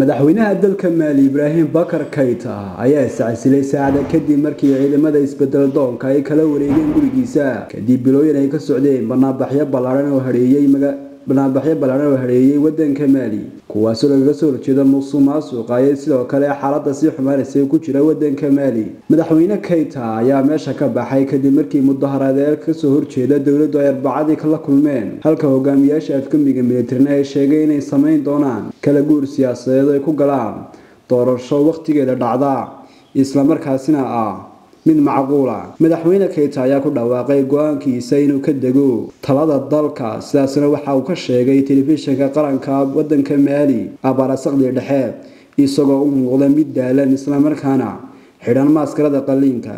madaxweynaha dalka maali ibraahim bakar kayta ayaa iscasilay saacada kadib markii ciidamada isbedel doonka ay kala wareegeen gurigiisa kadib bilooyin ay ka socdeen banaanbaxyo ballaaran oo hareeyey banaanbaxyo ballaaran oo hareeyey wadanka maali kuwaasoo lagaga soo horjeeda musuq maasuqa iyo sidoo kale xaalada sii xumaanaysa ku jira wadanka maali madaxweyne kayta ayaa meesha ka baxay kadib markii mudaharaadeel kasoo horjeeda dowladdu ay arbacadii kala kulmeen halka hogaamiyaasha afgamiga militarina ay sheegay inay samayn doonaan kala guur siyaasadeed ay ku galaan doorasho wakhtigeeda dhacda islamarkaasina ah mid macquula madaxweyne kayta ayaa ku dhawaaqay go-aankiisa inuu ka dego talada dalka sidaasna waxa uu ka sheegay telefishinka qaranka wadanka maali abaarasaqdii dhexe isagoo u muuqda mid daalan islamarkaana xidhan maaskarada qaliinka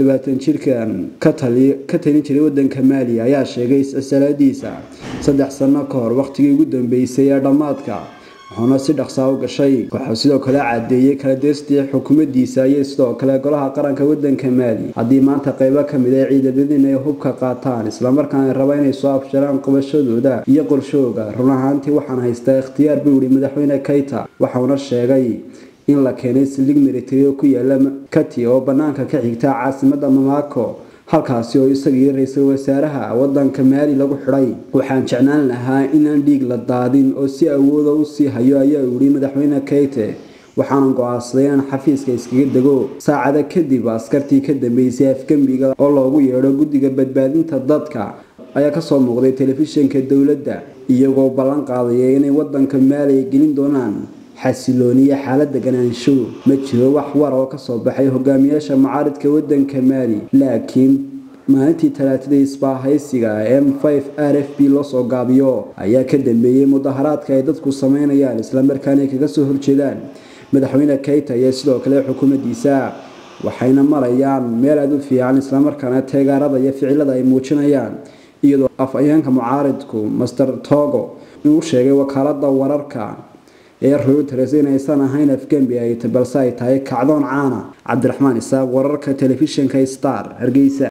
jirkan ka talin jiray wadanka maali ayaa sheegay iscisaladiisa saddex sano ka hor wakhtigii ugu dambeysay ee dhammaadka wuxuuna si dhaqsaa u gashay wuxuu sidoo kale cadeeyey kala deestii xukuumadiisa iyo sidoo kale golaha qaranka wadanka maali haddii maanta qeybo kamid a ciidamadiin ay hubka qaataan islamarkaana raba inay soo afjaraan qabashadooda iyo qorshooga run ahaantii waxaan haystaa ikhtiyaar buu yihi madaxweyne kayta waxauna sheegay in la keenay saldhig military oo ku yaala kati oo banaanka ka xigta caasimada mamako halkaasi oo isagii ra-iisul wasaaraha wadanka maali lagu xidhay waxaan jeclaan lahaa inaan dhiig la daadin oo si awooda u sii hayo ayaa yihi madaxweyne kayte waxaana go-aansaday inaan xafiiska iskaga dego saacada kadib askartii ka dambeysay afgembiga oo loogu yeedho guddiga badbaadinta dadka ayaa kasoo muuqday telefishinka dowladda iyagoo ballan qaadaya inay wadanka maali ay gelin doonaan xasilooniyo xaalada ganaansho ma jiro wax war oo kasoo baxay hogaamiyaasha mucaaridka wadanka maali laakiin maalintii talaatida isbaahaysiga m r f b loosoo gaabiyo ayaa ka dambeeyey mudaharaadka ay dadku sameynayaan islamarkaana ay kaga soo horjeedaan madaxweyne kayta iyo sidoo kale xukuumadiisa waxayna marayaan meel aada u fiican islamarkaana teegaarada iyo ficilada ay muujinayaan iyadoo af-ayeenka mucaaridku master togo inuu sheegay wakaalada wararka ee reuters inaysan ahayn afgembi ay balse ay tahay kacdoon caana cabdiraxmaan isaaq wararka telefishinka star hargeysa